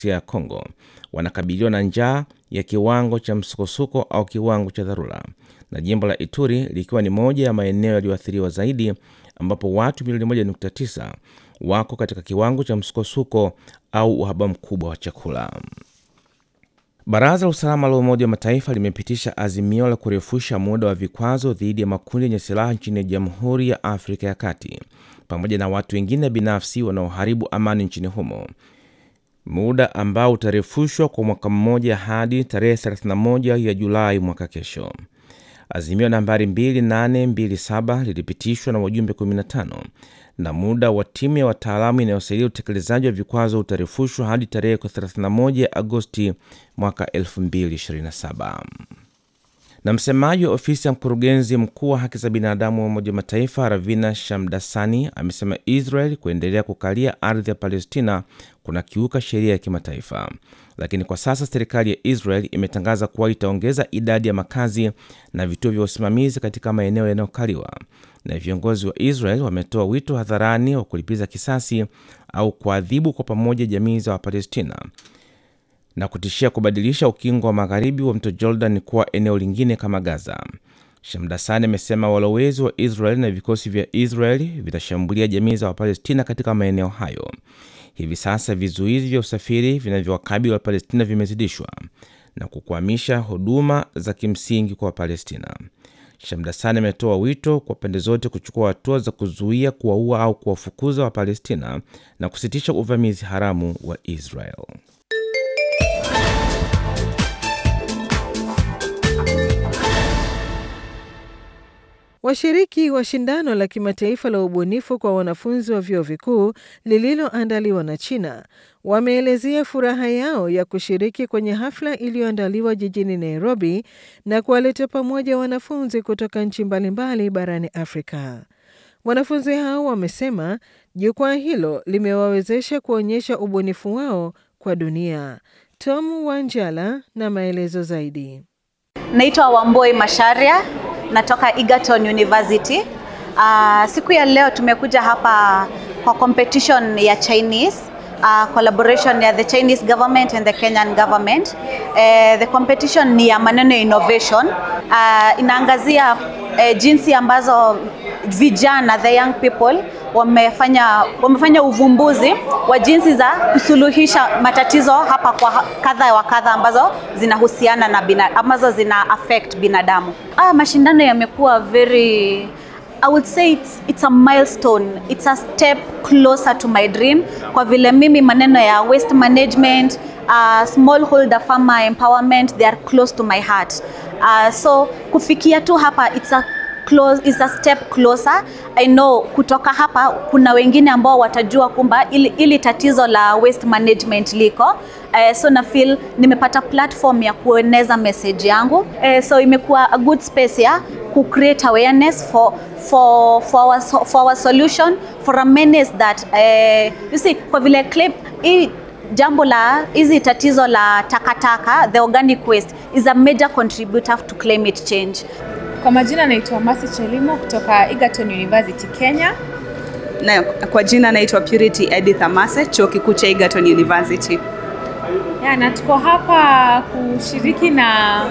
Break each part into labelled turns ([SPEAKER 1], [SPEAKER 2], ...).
[SPEAKER 1] ya Kongo wanakabiliwa na njaa ya kiwango cha msukosuko au kiwango cha dharura, na jimbo la Ituri likiwa ni moja ya maeneo yaliyoathiriwa zaidi, ambapo watu milioni 1.9 wako katika kiwango cha msukosuko au uhaba mkubwa wa chakula. Baraza la usalama la Umoja wa Mataifa limepitisha azimio la kurefusha muda wa vikwazo dhidi ya makundi yenye silaha nchini Jamhuri ya Afrika ya Kati pamoja na watu wengine binafsi wanaoharibu amani nchini humo, muda ambao utarefushwa kwa mwaka mmoja hadi tarehe 31 ya Julai mwaka kesho. Azimio nambari 2827 lilipitishwa na wajumbe 15 na muda wa timu ya wataalamu inayosaidia utekelezaji wa vikwazo utarefushwa hadi tarehe 31 Agosti mwaka 2027. Na msemaji wa ofisi ya mkurugenzi mkuu wa haki za binadamu wa Umoja wa Mataifa Ravina Shamdasani amesema Israel kuendelea kukalia ardhi ya Palestina kuna kiuka sheria ya kimataifa, lakini kwa sasa serikali ya Israel imetangaza kuwa itaongeza idadi ya makazi na vituo vya usimamizi katika maeneo yanayokaliwa, na viongozi wa Israel wametoa wito hadharani wa kulipiza kisasi au kuadhibu kwa pamoja jamii za Wapalestina na kutishia kubadilisha ukingo wa magharibi wa mto Jordan kuwa eneo lingine kama Gaza. Shamdasani amesema walowezi wa Israel na vikosi vya Israel vitashambulia jamii za Wapalestina katika maeneo hayo. Hivi sasa vizuizi vya usafiri vinavyowakabili Wapalestina vimezidishwa na kukwamisha huduma za kimsingi kwa Wapalestina. Shamdasani ametoa wito kwa pande zote kuchukua hatua za kuzuia, kuwaua au kuwafukuza Wapalestina na kusitisha uvamizi haramu wa Israel.
[SPEAKER 2] Washiriki wa shindano la kimataifa la ubunifu kwa wanafunzi wa vyuo vikuu lililoandaliwa na China wameelezea furaha yao ya kushiriki kwenye hafla iliyoandaliwa jijini Nairobi na kuwaleta pamoja wanafunzi kutoka nchi mbalimbali barani Afrika. Wanafunzi hao wamesema jukwaa hilo limewawezesha kuonyesha ubunifu wao kwa dunia. Tom Wanjala na maelezo zaidi.
[SPEAKER 3] Naitwa Wamboi Masharia, natoka Egerton University. Uh, siku ya leo tumekuja hapa kwa competition ya Chinese uh, collaboration ya the Chinese government and the Kenyan government. Uh, the competition ni ya maneno ya innovation. Uh, inaangazia uh, jinsi ambazo vijana the young people wamefanya wamefanya uvumbuzi wa jinsi za kusuluhisha matatizo hapa kwa kadha wa kadha ambazo zinahusiana na bina, ambazo zina affect binadamu. Ah, mashindano yamekuwa very I would say it's, it's a milestone. It's a step closer to my dream kwa vile mimi maneno ya waste management, uh, smallholder farmer empowerment they are close to my heart. Uh, so kufikia tu hapa it's a close, is a step closer. I know kutoka hapa kuna wengine ambao watajua kumba ili, ili tatizo la waste management liko uh, so na feel nimepata platform ya kueneza message yangu uh, so imekuwa a good space ya ku create awareness for for for our, for our solution for a menace that uh, you see kwa vile claim hii jambo la hizi tatizo la takataka the organic waste is a major contributor to climate change
[SPEAKER 4] kwa majina naitwa Masi Chelimo kutoka Egerton University Kenya.
[SPEAKER 5] Na kwa jina naitwa Purity Edith Amase, chuo kikuu cha Egerton University.
[SPEAKER 4] Ya, na tuko hapa kushiriki na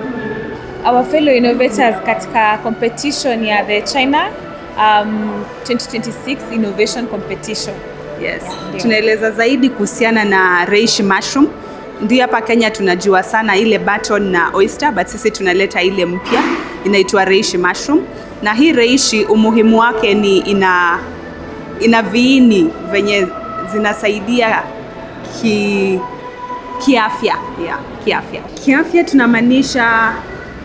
[SPEAKER 4] our fellow innovators katika competition ya the China um, 2026 Innovation Competition.
[SPEAKER 5] Yes. Tunaeleza zaidi kuhusiana na reishi mushroom. Ndio hapa Kenya tunajua sana ile button na oyster, but sisi tunaleta ile mpya inaitwa reishi mushroom. Na hii reishi umuhimu wake ni ina ina viini venye zinasaidia ki kiafya yeah, kiafya kiafya tunamaanisha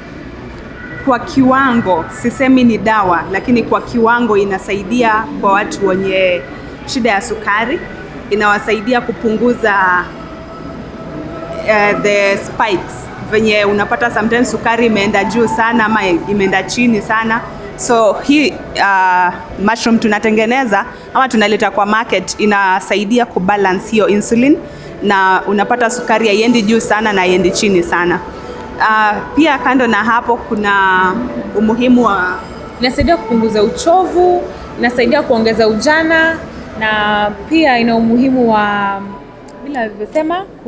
[SPEAKER 5] kwa kiwango, sisemi ni dawa, lakini kwa kiwango inasaidia kwa watu wenye shida ya sukari, inawasaidia kupunguza uh, the spikes venye unapata sometimes sukari imeenda juu sana ama imeenda chini sana so hii uh, mushroom tunatengeneza ama tunaleta kwa market inasaidia kubalance hiyo insulin na unapata sukari haiendi juu sana na haiendi chini sana uh, pia kando na hapo kuna umuhimu wa
[SPEAKER 4] Inasaidia kupunguza uchovu, inasaidia kuongeza ujana na pia ina umuhimu wa vile alivyosema